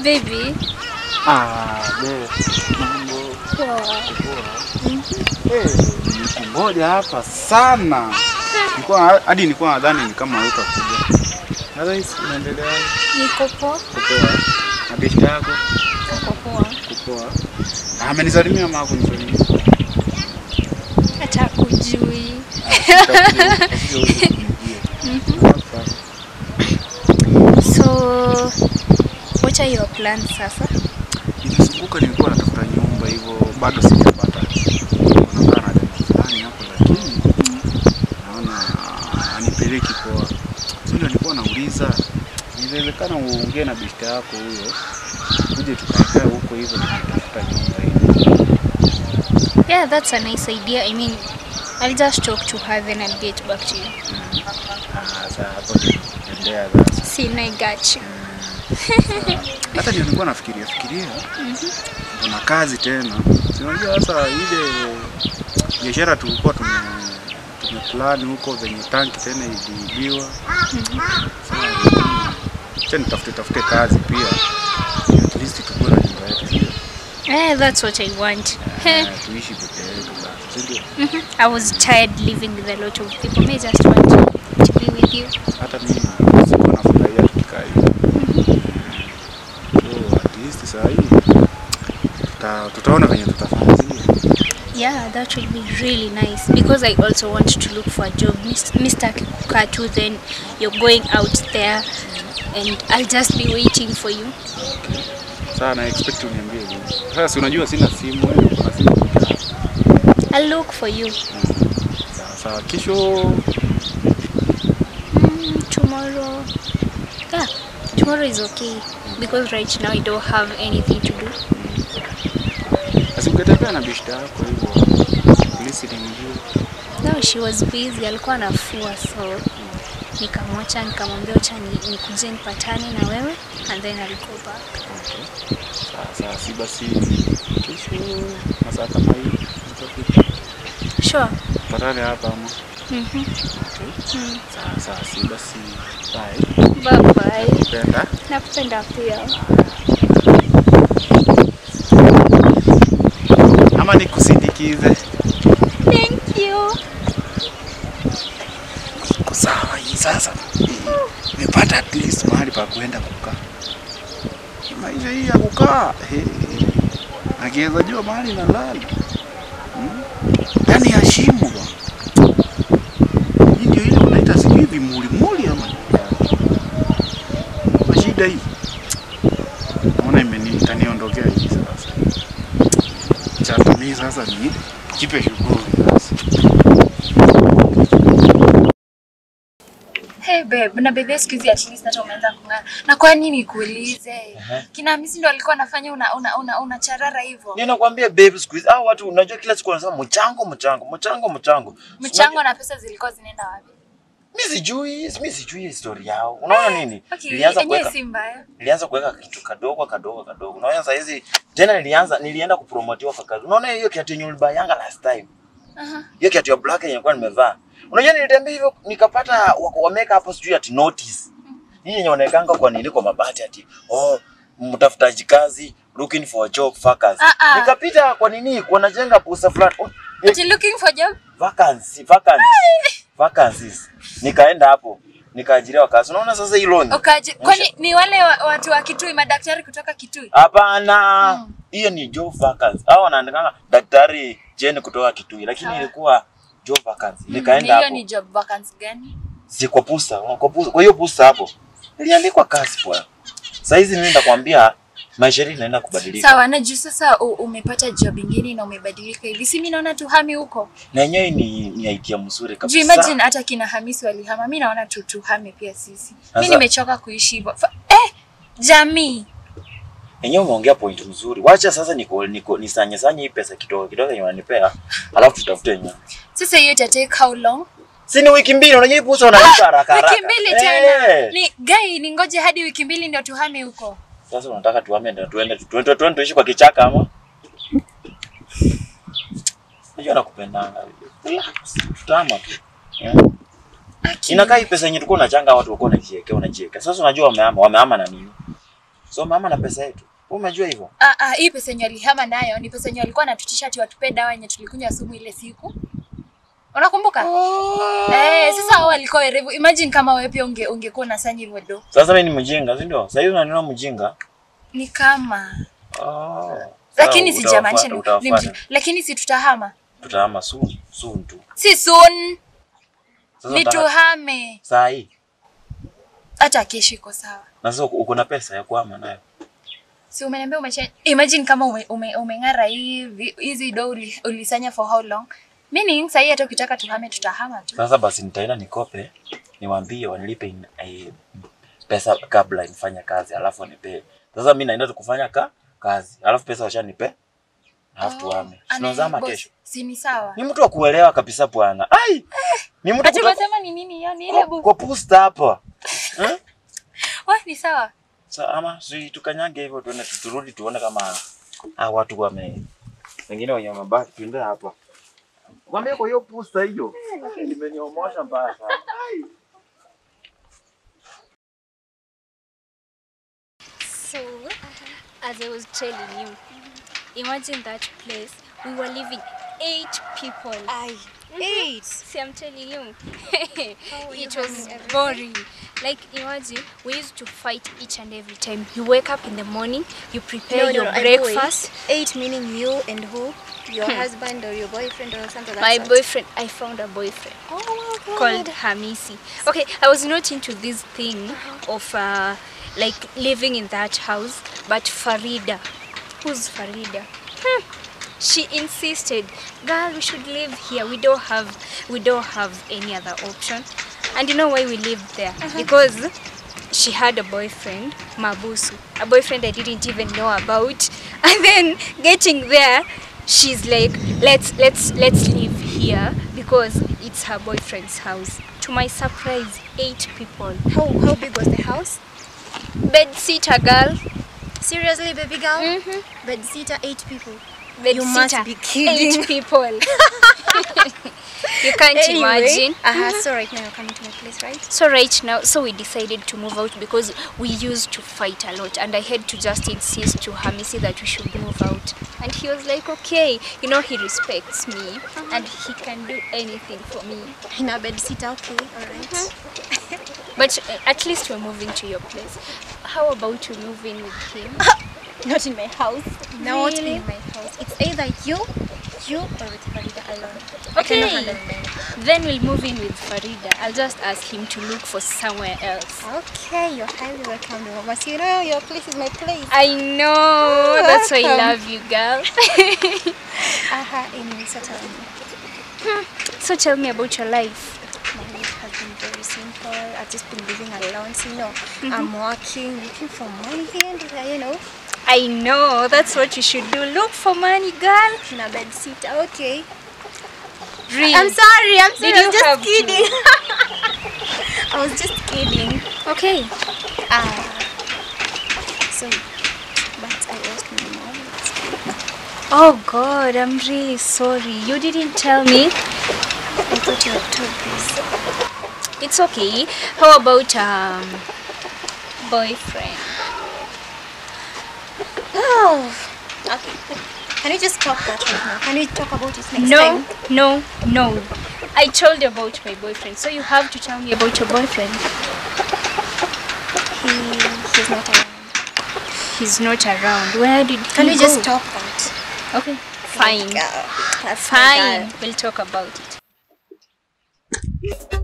Baby. Ah, be. Mambo Poa. poa. Eh, nikungoja hapa sana. Nilikuwa hadi nilikuwa nadhani ni kama hutakuja. Sasa hii unaendelea Niko poa. kupoa. Na bishi yako Niko poa. kupoa. Ah, amenisalimia mama kunisalimia. Hata kujui. So what are your plans sasa? Nimezunguka, nilikuwa natafuta nyumba hivyo, bado sijapata. Nakaa na dada fulani hapo, lakini naona anipeleki poa. Sasa ndio nilikuwa nauliza, inawezekana uongee na bishta yako huyo, tuje tukae huko hivyo tukitafuta nyumba hiyo. Yeah, that's a nice idea. I mean, I'll just talk to her then I'll get back to you. Ah, Sasa hapo ndio endea sasa. See, I got you. Hata ndio nilikuwa nafikiria fikiria, kuna kazi tena. Si unajua sasa ile biashara tulikuwa tume tumeplan huko venye tanki tena iliibiwa. Acha nitafute tafute kazi pia, at least tukue na nyumba yetu, sio? Eh, that's what I want. Eh, tuishi peke yetu basi, si ndio? Mhm. I was tired living with a lot of people. May I just want to, to be with you. Hata mimi sikuwa nafurahia tukikaa hivi. So at least saa hii tuta, tutaona venye tutafanya, si ndio? Yeah, that would be really nice because I also want to look for a job. Mis- Mr. Katu, then you're going out there and I'll just be waiting for you. Sasa na expect uniambie hivi. Sasa si unajua sina simu, wewe uko na simu peke yako. I'll look for you. Sawa sawa, kesho Mm, tomorrow. Yeah, tomorrow is okay because right now I don't have anything to do. basi ungetembea na bishta yako hivyo. Polisi ni mzuri. No, she was busy, alikuwa anafua so nikamwacha nikamwambia acha ni- nikuje nipatane na wewe and then I'll go back. Okay. Sawa sawa, si basi kesho masaa kama hii tutafika. Sure. Patane hapa ama. Mhm. Okay. Mm. Sawa sawa, si basi bye. Bye bye. Penda. Nakupenda pia. Ama nikusindikize. Thank you. Iko sawa hii sasa. Nimepata at least mahali pa kuenda kukaa. Hii Maisha hii ya kukaa. he, Akiweza jua mahali nalala. Hmm? Yaani ya shimo bwana. Hii ndio ile unaita sijui vimulimuli ama nini? Mashida hii. Naona imeni itaniondokea hii sasa. Cha mimi sasa ni kipe shughuli sasa. Hey babe, na baby siku hizi at least hata umeanza kung'aa. Na kwa nini nikuulize? Kina Hamisi ndo alikuwa anafanya una una, una, una charara hivyo. Ninakwambia babe, siku hizi hao watu unajua, kila siku wanasema mchango mchango mchango mchango. Mchango na pesa zilikuwa zinaenda wapi? Mimi sijui, mimi sijui historia yao. Unaona nini? Okay, Nilianza yenyewe kuweka si mbaya. nilianza kuweka kitu kadogo kadogo kadogo. Unaona sasa hizi tena nilianza nilienda kupromotiwa kwa kazi. Unaona hiyo kiatu yenye ulibayanga last time. Aha. Hiyo kiatu ya black yenye nilikuwa nimevaa. Unajua nilitembea hivyo nikapata wako- wameka hapo sijui ati notice. Hii yenye wanaekanga kwa nini kwa mabati ati oh mtafutaji kazi looking for a job vacancy. Ah, ah. Nikapita kwa nini wanajenga poster fulani. Oh, Ati looking for job? vacancy vacancy vacancies nikaenda hapo nikaajiriwa kazi unaona sasa hii loan Ukaji, kwani ni wale wa, watu wa Kitui, madaktari kutoka Kitui? hapana hiyo ni job vacancy hao wanaandikanga daktari Jane kutoka Kitui lakini Ah. ilikuwa job vacancy Ni nikaenda hiyo hapo ni job vacancy gani? si kwa pusa kwa pusa kwa hiyo pusa hapo iliandikwa kazi bwana sasa hizi mimi ndakwambia maisha yetu inaenda kubadilika Sawa, na juu sasa u, umepata job ingine na umebadilika hivi. Si mimi naona tuhami huko. na yenyewe ni ni idea mzuri Juu kabisa imagine hata kina Hamisi walihama. Mimi naona tu tuhame pia sisi. Mimi Sasa- nimechoka kuishi hivyo. Fa- Eh, jamii. Yenyewe umeongea point mzuri. Wacha sasa niko niko nisanye sanye hii pesa kidogo kidogo yenye wananipea, alafu tutafute yenyewe. Sasa hiyo ita take how long? Si ni wiki mbili unajua hii pusa unalipa haraka haraka. Wiki mbili tena. Eh. Ni gai ni ngoje hadi wiki mbili ndio tuhame huko. Sasa unataka tuame ndio tuende tuende tuende tuishi kwa kichaka ama? Unajua nakupendanga. Relax. Tutama tu. Eh. Inakaa hii pesa yenye tulikuwa unachanga watu walikuwa wanajiwekea unajiwekea. Sasa unajua wamehama wamehama na nini? So mama na pesa yetu. Wewe umejua hivyo? Ah, ah, hii pesa yenye alihama nayo ni pesa yenye alikuwa anatutisha ati watupe dawa yenye tulikunywa sumu ile siku. Unakumbuka? Eh, sasa hao walikuwa werevu. Imagine kama wewe pia unge ungekuwa unasanya hivyo do. Sasa mimi ni mjinga, si ndio? Sasa hivi unaniona mjinga. Ni kama Oh. lakini Sawa, sijamaanisha ni, utawafuata, ni utawafuata. mji- lakini si tutahama. Tutahama soon, soon tu. Si soon, Sasa ni utaka- tuhame. saa hii. Hata kesho iko sawa. Na sasa uko uko na pesa ya kuhama nayo. Si umeniambia umecha imagine kama ume, ume, umeng'ara hivi hizi do uli, ulisanya for how long? Meaning sasa hata ukitaka tuhame tutahama tu. Sasa basi nitaenda nikope, niwaambie wanilipe in, eh, pesa kabla nifanye kazi, alafu wanipe. Sasa mimi naenda tu kufanya ka, kazi, alafu pesa washanipe, alafu tuhame. Ana- Tunazama boss, kesho. Si ni sawa. Ni mtu wa kuelewa kabisa bwana. Ai! Ni mtu Ati kutoka unasema ni nini hiyo? Ni ile kwa, bu. kwa posta hapa. Eh? Wah, ni sawa. Sa ama si tukanyage hivyo tuende turudi tuone kama ah, watu wame wengine wenye mabaki tuende hapa. Kwambia kwa hiyo posta hiyo. Nimeniomosha mbaya sana. Ai! So, as I was telling you, imagine that place. We were living eight people. Aye. Eight. See, I'm telling you, it was boring. Like, imagine we used to fight each and every time. You wake up in the morning, you prepare No, no, your no, I know it. breakfast. Eight meaning you and who? Your husband or your boyfriend or something like My that. boyfriend, I found a boyfriend. Oh my god. called Hamisi. Okay, I was not into this thing of uh, like living in that house, but Farida, who's Farida? Hmm. She insisted, girl, we should live here. We don't have, we don't have any other option. And you know why we lived there? Because she had a boyfriend, Mabusu, a boyfriend I didn't even know about. And then getting there, she's like, let's let's let's live here because it's her boyfriend's house. To my surprise, eight people. How how big was the house? Bed sitter girl. Seriously, baby girl? Mhm. Bed sitter, eight people. Bed You must sitter, be kidding. Eight people. you can't imagine. Uh-huh. So right now you're coming to my place, right? So right now, so we decided to move out because we used to fight a lot, and I had to just insist to Hamisi that we should move out. And he was like, okay, you know, he respects me, and he can do anything for me. In a bed sitter, okay, alright. But uh, at least we're moving to your place. How about we move in with him? Not in my house. Not Really? in my house. It's either you, you or with Farida alone. I cannot Okay. handle them. Then we'll move in with Farida. I'll just ask him to look for somewhere else. Okay, you're highly welcome, Mama. So you know your place is my place. I know. That's why I welcome. love you, girl. Aha, anyway, so tell me. so tell me about your life. My life has been very simple. I've just been living alone. So, you know, I'm working, looking for money and, uh, you know, I know. That's what you should do. Look for money, girl. in a bed sitter. Okay. Really? I'm sorry. I'm sorry. Did I you was just have to? kidding. I was just kidding. Okay. Ah. so, but I lost my mom. Oh God, I'm really sorry. You didn't tell me. I thought you had told this. It's okay. How about um boyfriend? Oh. Okay. Can we just talk that right now? Can we talk about it next No, time? no, no. I told you about my boyfriend, so you have to tell me about your boyfriend. He, he's not around. He's not around. Where did Can he we go? just talk that? Okay, fine. Girl, that's my Fine. girl. We'll talk about it.